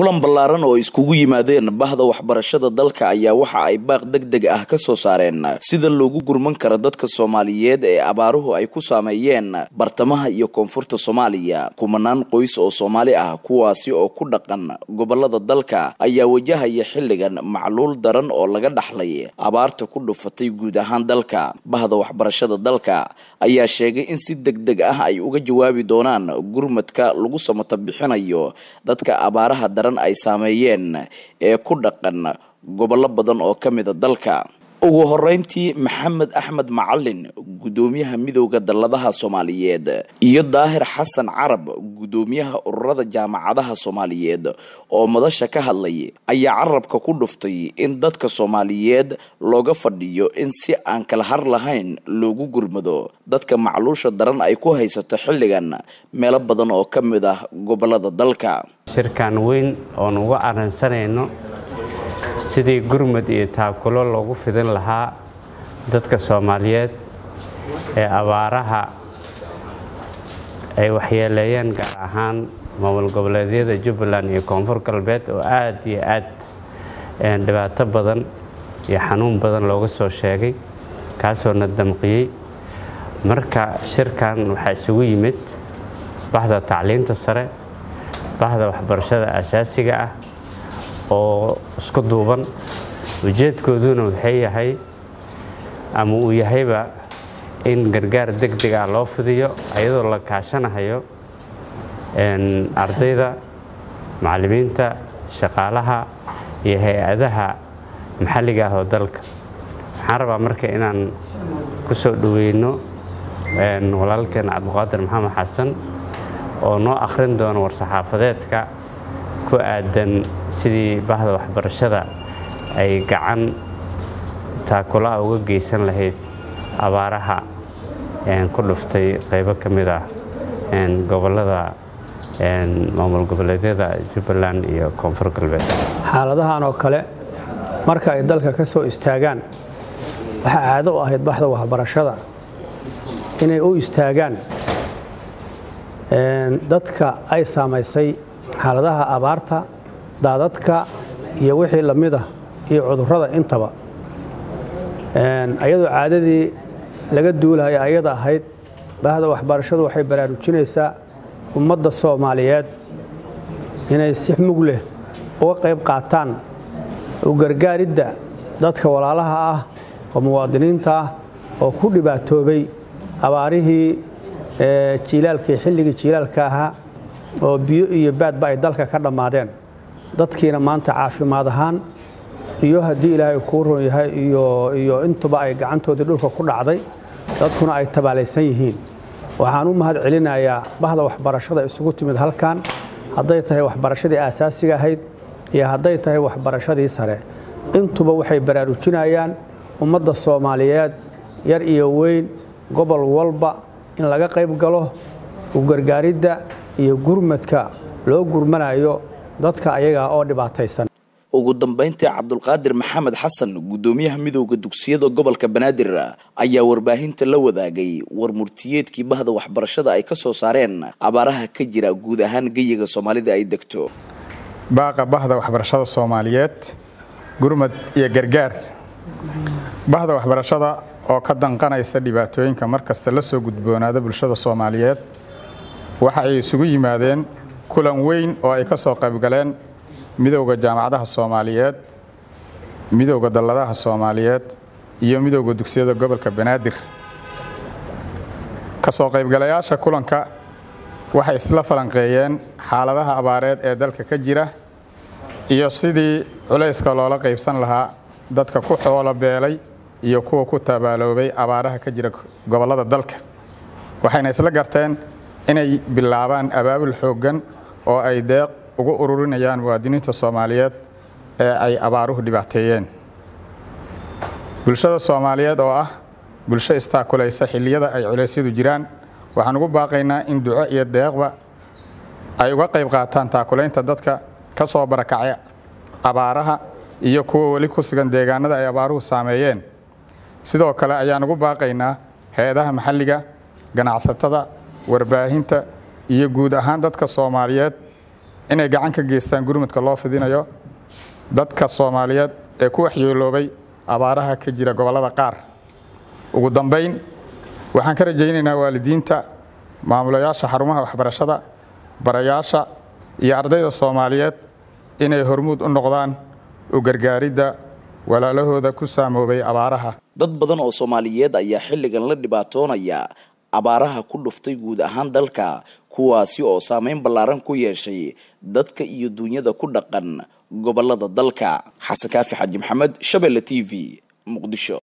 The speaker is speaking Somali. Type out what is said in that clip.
kulan ballaaran oo iskugu yimaadeen bahda waxbarashada dalka ayaa waxa ay baaq deg deg ah ka soo saareen sida loogu gurman karo dadka soomaaliyeed ee abaaruhu ay ku saameeyeen bartamaha iyo koonfurta soomaaliya kumanaan qoys oo soomaali ah kuwaasi oo ku dhaqan gobolada dalka ayaa wajahaya xilligan macluul daran oo laga dhaxlay abaarta ku dhufatay guud ahaan dalka bahda waxbarashada dalka ayaa sheegay in si deg deg ah ay uga jawaabi doonaan gurmadka lagu samata bixinayo dadka abaaraha daran ay saameeyeen ee ku dhaqan gobollo badan oo ka mida dalka ugu horeyntii maxamed axmed macalin guddoomiyaha midowda dalladaha soomaaliyeed iyo daahir xasan carab guddoomiyaha ururada jaamacadaha soomaaliyeed oo madasha ka hadlay ayaa carabka ku dhuftay in dadka soomaaliyeed looga fadhiyo in si aan kala har lahayn loogu gurmado dadka macluusha daran ay ku haysato xilligan meelo badan oo ka mid ah gobolada dalka shirkan weyn oon uga arrinsanayno sidii gurmud iyo taakulo loogu fidin lahaa dadka soomaaliyeed ee abaaraha ay waxyeeleeyeen gaar ahaan maamul goboleedyada jubbaland iyo koonfur galbeed oo aad iyo aad dhibaato badan iyo xanuun badan looga soo sheegay kaasoo na damqiyey marka shirkan waxaa isugu yimid bahda tacliinta sare bahda waxbarashada asaasiga ah oo isku duuban ujeedkooduna waxay yahay ama uu yahayba in gargaar deg deg ah loo fidiyo ayadoo la kaashanahayo ardayda macallimiinta shaqaalaha iyo hay-adaha maxalliga ah oo dalka waxaan rabaa marka inaan ku soo dhoweyno walaalkeen cabdiqaadir maxamed xasan oo noo akhrin doono war-saxaafadeedka ku aadan sidii bahda waxbarashada ay gacan taakulaha uga geysan lahayd abaaraha ku dhuftay qaybo ka mid ah gobolada maamul goboleedyada jubbaland iyo koonfur galbeed xaaladahan oo kale marka ay dalka ka soo istaagaan waxaa caado u ahayd baxda waxbarashada inay u istaagaan dadka ay saamaysay xaaladaha abaarta daadadka iyo wixii la mid ah iyo cudurrada intaba ayadoo caadadii laga duulaya ayada ahayd bahda waxbarashadu waxay baraarujinaysaa ummadda soomaaliyeed inay si mug leh uga qayb qaataan u gargaaridda dadka walaalaha ah oo muwaadiniinta ah oo ku dhibaatoobay abaarihii jiilaalkii xilligii jiilaalka ahaa oo biyo iyo baadba ay dalka ka dhammaadeen dadkiina maanta caafimaad ahaan iyo haddii ilaahay kuu ron yahay iyo intuba ay gacantoodii dhulka ku dhacday dadkuna ay tabaalaysan yihiin waxaan u mahad celinayaa bahda waxbarashada isugu timid halkan hadday tahay waxbarashadii aasaasiga ahayd iyo hadday tahay waxbarashadii sare intuba waxay baraarujinayaan ummadda soomaaliyeed yar iyo weyn gobol walba in laga qayb galo u gargaaridda iyo gurmadka loo gurmanayo dadka ayaga oo dhibaataysan ugu dambayntii cabdulqaadir maxamed xasan guddoomiyaha midowda dugsiyada gobolka banaadir ayaa warbaahinta la wadaagay war murtiyeedkii bahda waxbarashada ay ka soo saareen abaaraha ka jira guud ahaan geyiga soomaalida ay degto baaqa bahda waxbarashada soomaaliyeed gurmad iyo gargaar bahda waxbarashada oo ka danqanaysa dhibaatooyinka markasta la soo gudboonaada bulshada soomaaliyeed waxa ay isugu yimaadeen kulan weyn oo ay ka soo qaybgaleen midowda jaamacadaha soomaaliyeed midowda dalladaha soomaaliyeed iyo midowda dugsiyada gobolka banaadir ka soo qaybgalayaasha kulanka waxay isla falanqeeyeen xaaladaha abaareed ee dalka ka jira iyo sidii culayska loola qaybsan lahaa dadka ku xoolo beelay iyo kuwa ku tabaaloobay abaaraha ka jira gobollada dalka waxayna isla garteen inay bilaabaan abaabul xooggan oo ay deeq ugu ururinayaan muwaadiniinta soomaaliyeed ee ay abaaruhu dhibaateeyeen bulshada soomaaliyeed oo ah bulsho istaakulaysa xilliyada ay culeysyadu jiraan waxaan ugu baaqaynaa in duco iyo deeqba ay uga qayb qaataan taakulaynta dadka ka soo barakacay abaaraha iyo kuwa weli ku sugan deegaanada ay abaaruhu saameeyeen sidoo kale ayaan ugu baaqaynaa hay-adaha maxalliga ganacsatada warbaahinta iyo guud ahaan dadka soomaaliyeed inay gacan ka geystaan gurmudka loo fidinayo dadka soomaaliyeed ee ku waxyeeloobay abaaraha ka jira gobollada qaar ugu dambayn waxaan ka rajaynaynaa waalidiinta maamulayaasha xarumaha waxbarashada barayaasha iyo ardayda soomaaliyeed inay hormuud u noqdaan u gargaaridda walaalahooda ku saamoobay abaaraha dad badan oo soomaaliyeed ayaa xilligan la dhibaatoonaya abaaraha ku dhuftay guud ahaan dalka kuwaasi oo saameyn ballaaran ku yeeshay dadka iyo duunyada ku dhaqan gobollada dalka xasan kaafi xaji maxamed shabeelle t v muqdisho